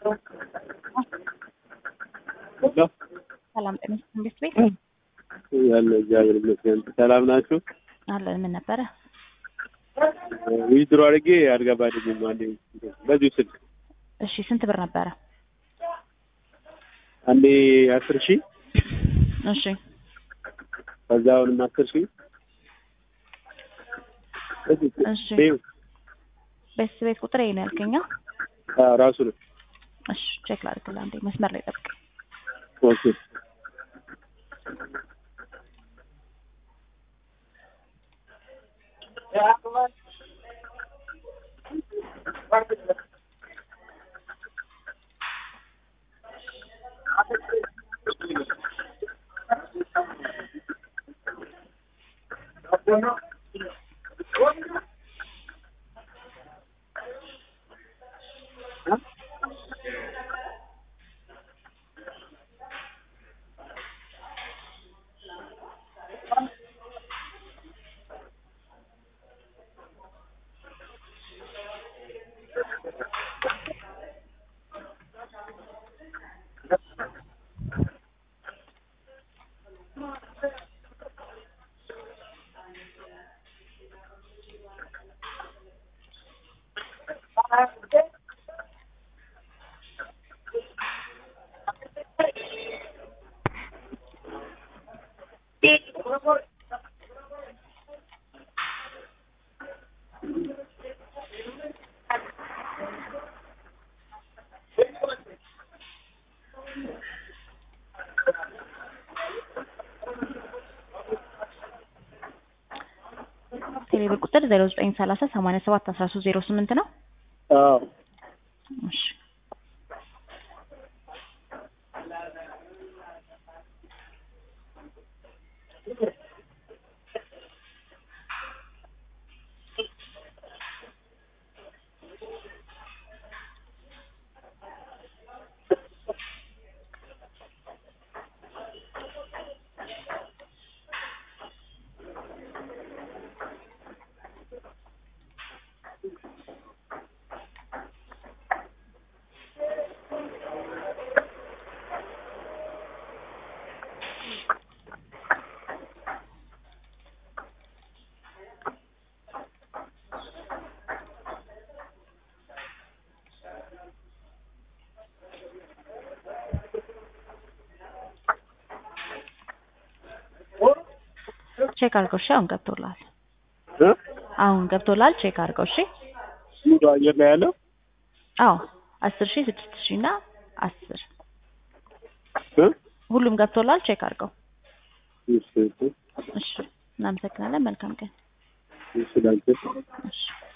ሰላም ጤና መንግስት ቤት ያለ እግዚአብሔር ይመስገን። ሰላም ናችሁ? አለን። ምን ነበረ? ዊዝድሮ አድርጌ አልገባልኝም። አንዴ በዚሁ ስልክ እሺ፣ ስንት ብር ነበረ? አንዴ አስር ሺህ እሺ፣ ከዛ አሁንም አስር ሺህ እሺ። ቤት ቤት ቁጥር ይሄ ነው ያልከኛ? አዎ፣ ራሱ ነው። እሺ፣ ቼክ ላድርግልህ። አንዴ መስመር ላይ ጠብቅ። ኦኬ ቴሌብር ቁጥር ዜሮ ዘጠኝ ሰላሳ ሰማንያ ሰባት አስራ ሶስት ዜሮ ስምንት ነው። አዎ እሺ ቼክ አድርገው። እሺ አሁን ገብቶላል። እ አሁን ገብቶላል። ቼክ አድርገው። እሺ ሙሉ አየር ላይ ያለው አዎ አስር ሺህ ስድስት ሺህ እና አስር እ ሁሉም ገብቶላል። ቼክ አድርገው። እሺ እሺ እሺ እናመሰግናለን። መልካም ቀን። እሺ ዳንተ እሺ